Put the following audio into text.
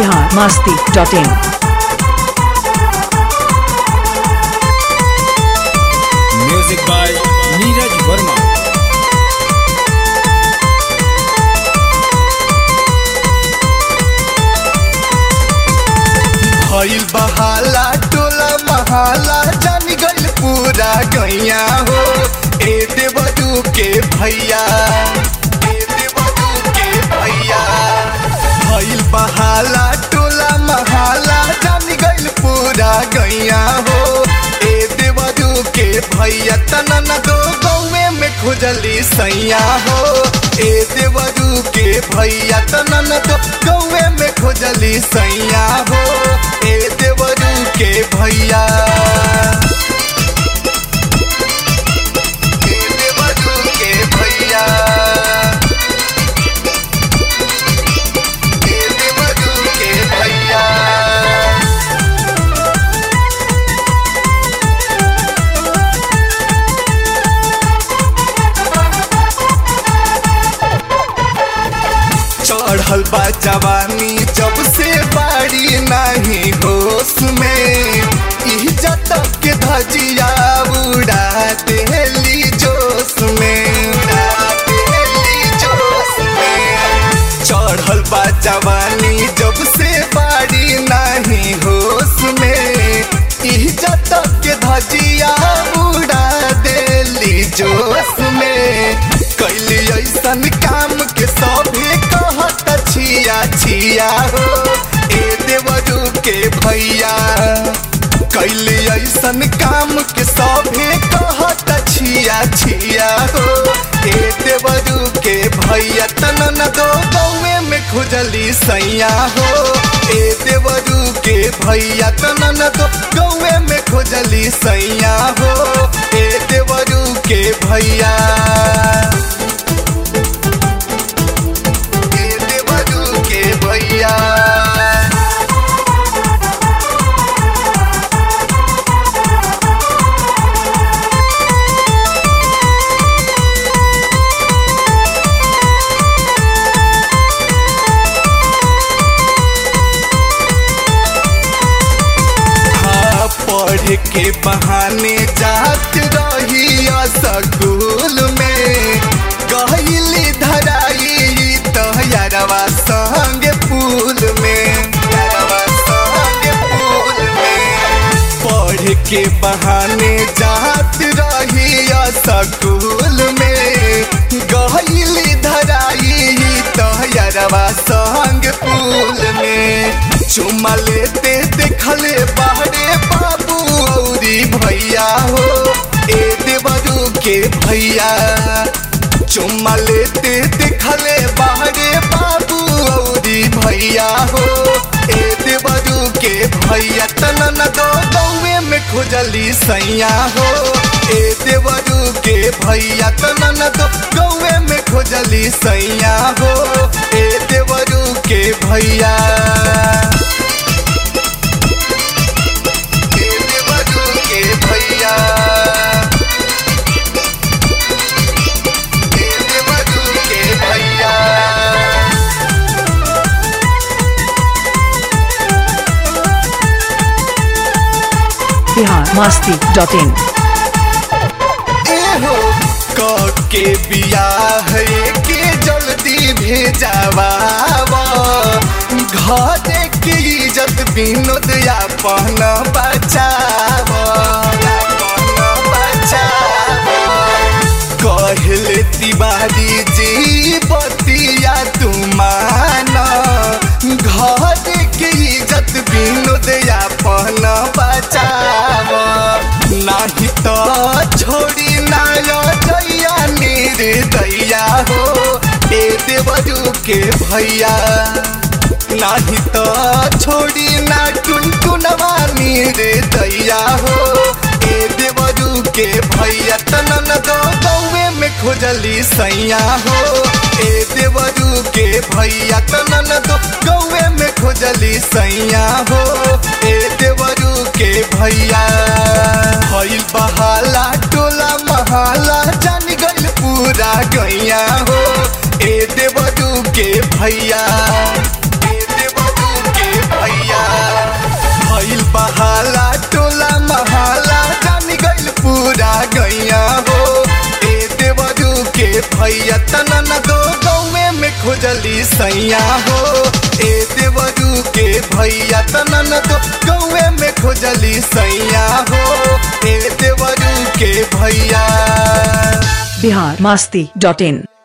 बिहार मस्ती dot in music by Neeraj Verma भइल बहाला टोला महाला जान गइल पूरा गैया हो ए देवदू के भैया ए देवदू के भैया भइल बहाला टोला महाला जान गइल पूरा गैया हो ए देवदू के भैया तनन दो गौवे में खुजली सैया हो ए देवदू के भैया तनन दो गौवे में खुजली सैया हो ए देवरू के भैया ए देवरू के भैया ए देवरू के भैया चढ़ल बा जवानी जब से बाड़ी नहीं होश में इज्जत के धजिया उड़ा देली जोश में उड़ा देली जोश में चढ़ल बा जवानी जब से बाड़ी नहीं होश में इज्जत के धजिया उड़ा देली जोश में कैली ऐसन काम के सभे कहत छिया छिया हो ए देवरू के भैया कैली ऐसन काम के सभे कहत छिया छिया हो ए देवरू के भैया तनन दो गौवे में खुजली सैया हो ए देवरू के भैया तनन दो गौवे में खुजली सैया हो ए देवरू के भैया ए देवरू के भैया हाँ, पढ़ के बहाने जात रही स्कूल में गहिली धराई तो यारवा संग पुल में यारवा संग पुल में पढ़ के बहाने जात रही स्कूल में गहिली धराई तो यारवा संग पुल में चुमा लेते देखले बाहरे बाबू औरी भैया हो ए देवरू के भैया चुम्मा लेते देखले बाहरे बाबू औरी भैया हो ए देवरू के भैया तनन दो गौवे में खुजली सैया हो ए देवरू के भैया तनन दो गौवे में खुजली सैया हो ए देवरू के भैया ए देवरू के भैया ए देवरू के भैया बिहार मस्ती डॉट इन एहो क के बियाह के जल्दी भेजावा घर के इज्जत विनोद अपन बचाव अपन बचाव कहले तिवारी जी बतिया तुमान घर के इज्जत विनोद अपन बचाव नाही तो छोड़ी नायो जैया निर्दया हो ए देवरू के भैया नाही तो छोड़ी ना टुनटुनवा निर्दया हो ए देवरू के भैया तनन दो गौवे में खुजली सैया हो ए देवरू के भैया तनन दो गौवे में खुजली सैया हो ए देवरू के भैया भइल बहाला टोला महाला जान गइल पूरा गैया हो ए देवरू के भैया ए देवरू के वाला टोला महाला जान गइल पूरा गैया हो ए देवरू के भैया तनन दो गौवे में खोजली सैया हो ए देवरू के भैया तनन दो गौवे में खोजली सैया हो ए देवरू के भैया बिहार मस्ती डॉट इन